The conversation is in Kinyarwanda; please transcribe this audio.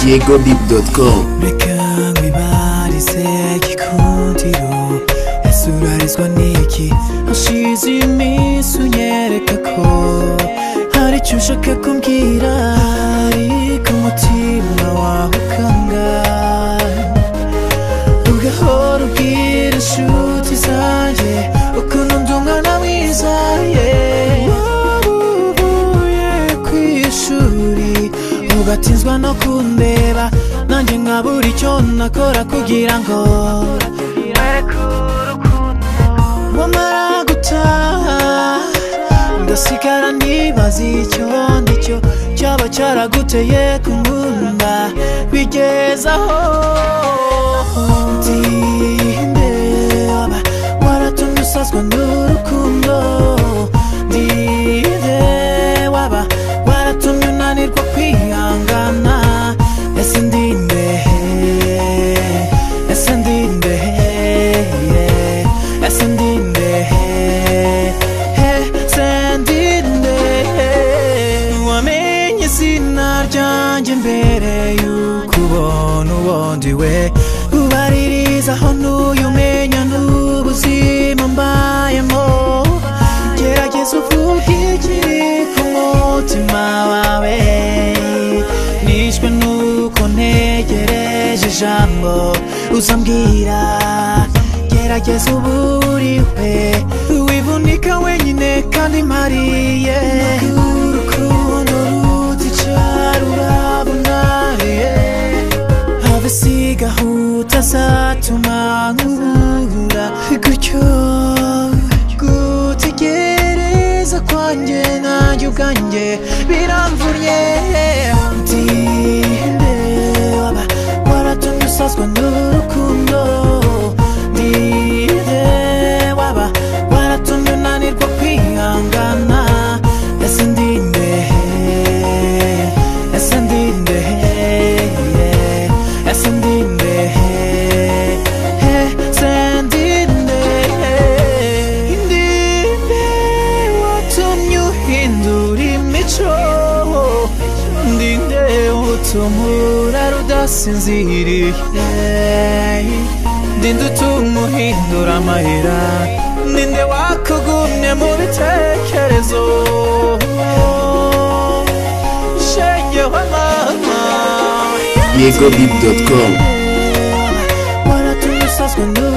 diegodip.com reka nkwibarize gikundiro ese urarizwa n'iki hashize iminsi unyereka ko hari icyo ushaka kumbwira ariko umutima wawe ukangara ugahora ubwira inshuti zanjye ukuntu ndi umwana mwiza ye waba uvuye ku ishuri ugatizwa no kundeba nanjye nkabura icyo nakora kugira ngo wamara gutaha ndasigara ndibaza icyo ndi cyo cyaba cyaraguteye kunkunda bigeze aho ndi ndeba waratumye usazwa n'urukundo ndi ndeba waratumye unanirwa kwihangana ese ndi ndehe ese ndi ndehe ese ndi ndehe sendinde wamenye izina ryanjye mbere yuko ubona ubundi we ubaririza aho ntuye umenya n'ubuzima mbayemo gerageza uvuge ikiri ku mutima wawe nishwe nuko ntegereje ijambo uzambwira gerageza uburiwe wivunika wenyine kandi mariye urukundo ruticyaruravunariye have sigahuta zatuma nkubura gutyo gutegereza kwanjye nanjye ubwanjye biramvunye ndi ndeba waratumye usazwa n'urukundo ndi ndeba waratumye unanirwa kwihangana ese ndi ndehe ese ndi ndehe ese ndi ndehe ese ndi ndehe ndi ndehe watumye uhindura imico ndi ndehe utuma urara udasinziriye ndi nde utuma uhindura amahera ni nde wakugumye mu bitekerezo shenge wa mama diegodip.com Waratumye usazwa n'urukundo